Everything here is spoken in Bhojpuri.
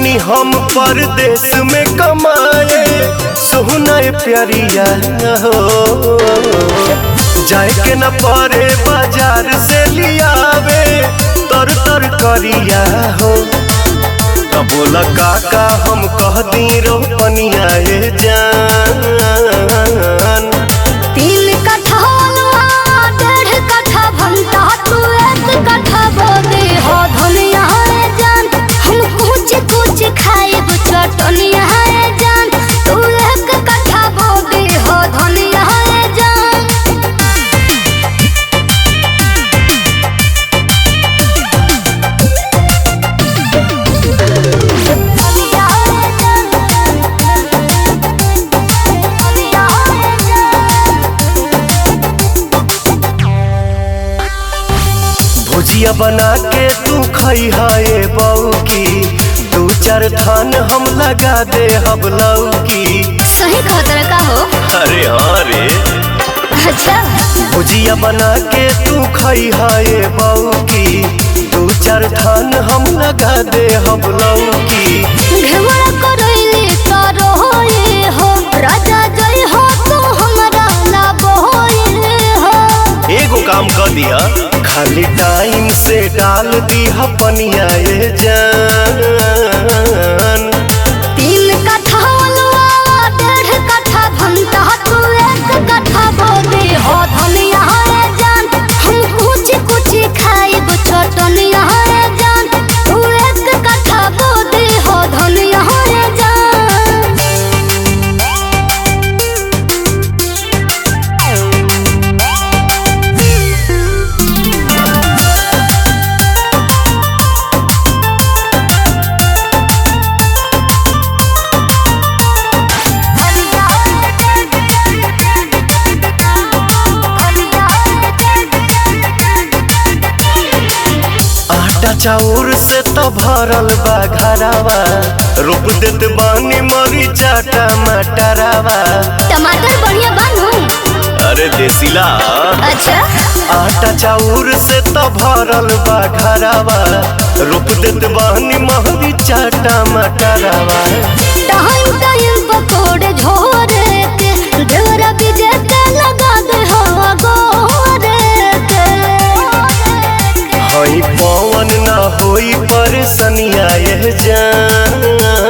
बानी हम परदेश में कमाए सोहना प्यारिया हो जाए के न परे बाजार से लियावे तर तर करिया हो तब बोला काका हम कह दी रोपनिया ए जान तीन कट्ठा अलवा डेढ़ कट्ठा भंटा तू एक कट्ठा बोदे हो धनिया है जान हम कुछ कुछ खाए दो चटनिया है जान तू एक कट्ठा बोदे हो धनिया है जान धनिया है जान धनिया है जान भुजिया बना के तू खई है बऊ की दू चार थान हम लगा दे हम लौकी सही खतरा का हो अरे हाँ रे अच्छा भुजिया बना के तू खई है बऊ की दू चार थान हम लगा दे हम लौकी घेवड़ा करैले तारो होए हो राजा जय हो तू हमरा ना बोए हो एगो काम कर दिया खाली टाइम से डाल दिया पनिया ए जान तीन कट्ठा अलवा डेढ़ कट्ठा भंटा तू एक कट्ठा बोदे हो धनिया है जान हम कुछ कुछ खाए दो चटनिया है जान तू एक कट्ठा बोदे हो धनिया है जान आटा चाउर से तो भरल बा घरावा रोप देत बानी मरीचा टमाटरावा टमाटर बढ़िया बानू अरे देसीला अच्छा आटा चाउर से तो भरल बा घरावा रोप देत बानी मरीचा टमाटरावा टाइम टाइम पकोड़े झोरे के देवरा बीजे के लगा दे हो गोरे के हई पवन ना होई परेशानिया ये जान